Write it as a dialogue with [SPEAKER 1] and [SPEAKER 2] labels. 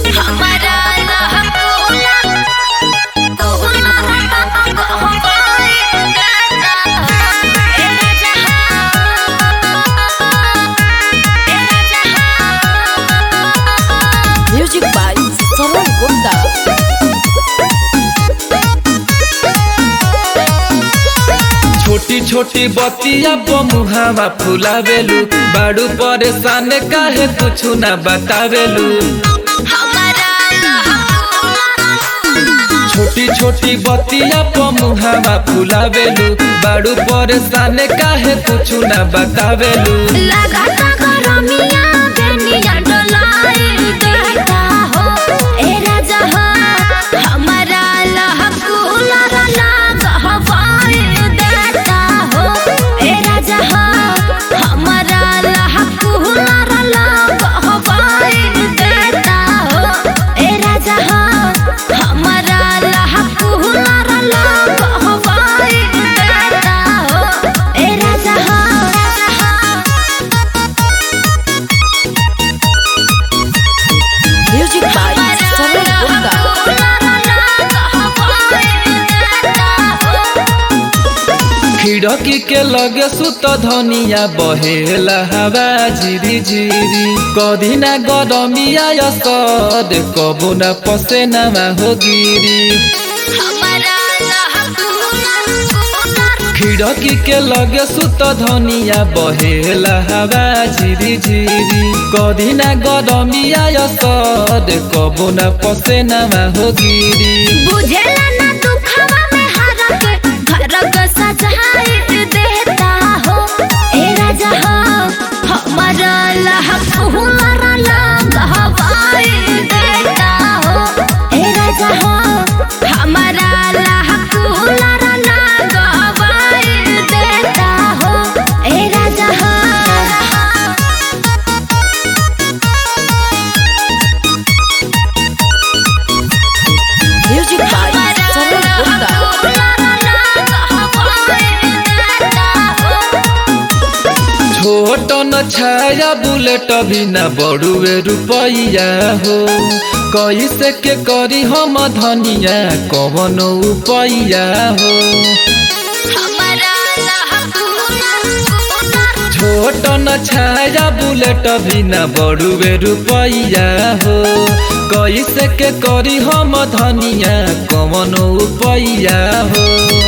[SPEAKER 1] हमारा लहकोला कोला कहवाए गाता ए जहां ए जहां
[SPEAKER 2] Music by Saran Gupta.
[SPEAKER 3] छोटी छोटी बतिया मुहावा फुलावेलू बाड़ू परेशान काहे कुछ ना बतावेलू
[SPEAKER 1] हमारा लहकोला
[SPEAKER 3] छोटी छोटी बतिया मुहावा फुलावेलू बाड़ू परेशान काहे कुछ ना बतावेलू
[SPEAKER 1] लगाता गरमिया बेनिया डोलाए देता हो ए राजा हो हमारा लहकुला लग हवाए देता हो ए राजा हो हमारा लहकुला लग हवाए देता हो ए राजा हो हमारा लहकुला लग हवाए देता हो ए राजा हो
[SPEAKER 2] Music by Saran Gupta.
[SPEAKER 3] खिड़की के लगे सुत धनिया बहेला हवा झिरी झिरी कदी ना गरमिया यसद कबो ना पसेना हो गिरी खिड़की के लगे सुत धनिया बहेला हवा झिरी झिरी कदी ना गरमिया यसद कबो ना पसेना हो गिरी
[SPEAKER 1] बुझेला ना दुखवा में हरक घरक सजाए देता हो ए राजा हो हमारा लहक हुनर लग हवाए देता हो ए राजा हो हमारा लहक हुनर लग हवाए देता हो ए राजा हो
[SPEAKER 2] Music by Saran Gupta.
[SPEAKER 3] छोट न छाया बुलेट भी न बड़ुए रुपैया हो कैसे के करी हम धनिया कवन उपैया हो छोट न छाया बुलेट भी न बड़ुए रुपैया हो कैसे के करी हम धनिया कवन उपैया हो